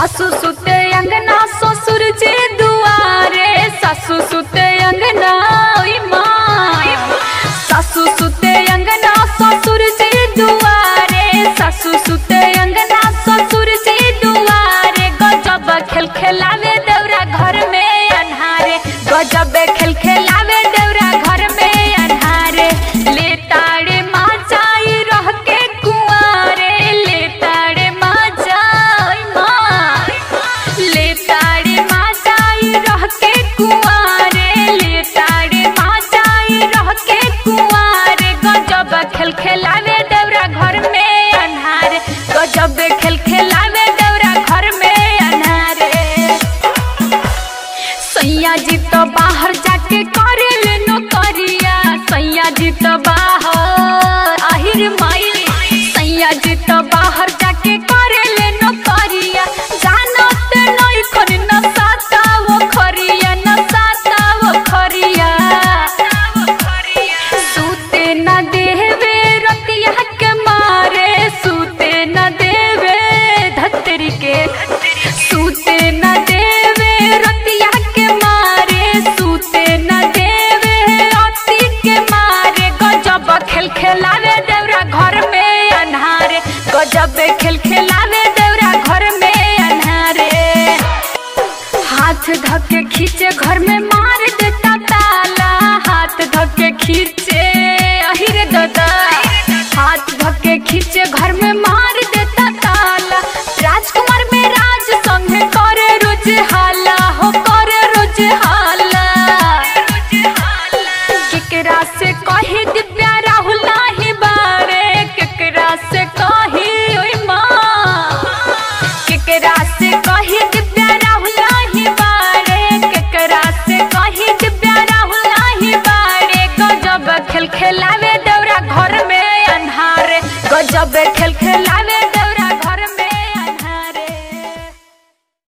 सासू सुते अंगना ससुर जे दुआरे सासू सुते अंगना ओई माँ सासू सुते अंगना ससुर जे दुआरे सासू सुते अंगना ससुर जे दुआरे गजब खेल खेलावे देवरा घर में अन्हारे गजब खेल खेलावे देवरा घर में अन्हारे ले ताड़े माँ जाई रह के कुआरे ले ताड़े माँ जाई माँ ले ताड़े माँ जाई रह के कुआरे ले ताड़े माँ जाई रह के कुआरे गजब खेल खेलावे देवरा घर में अन्हारे गजब खेल खेलावे देवरा घर में अन्हारे सैया जी तो बाहर जाके करे ले नौकरिया सैया जी तो बाहर आहिर माई सैया जी तो बाहर जाके करे ले नौकरिया जानत नहीं खन न साता वो खरिया न साता वो खरिया सूते न देवे रतिया के मारे सूते न देवे धतरी के सूते न देवे रतिया के मारे सूते न देवे अति के मारे गजब खेल खेलावे देवरा घर में अन्हारे गजब खेल खेलावे देवरा घर में अन्हारे हाथ धके खींचे घर में मार देता ताला हाथ धके खींचे अहिरे दादा हाथ धके खींचे घर में मार देता ताला राजकुमार में राज संग करे रोज हाला हो करे रोज हाला केकरा से कही दिव्या राहुल नाही बारे केकरा से कही ओई माँ केकरा से कही दिव्या राहुल नाही बारे केकरा से कही दिव्या राहुल नाही बारे गजब खेल खेलावे दौरा घर में अन्हारे गजब खेल खेलावे दौरा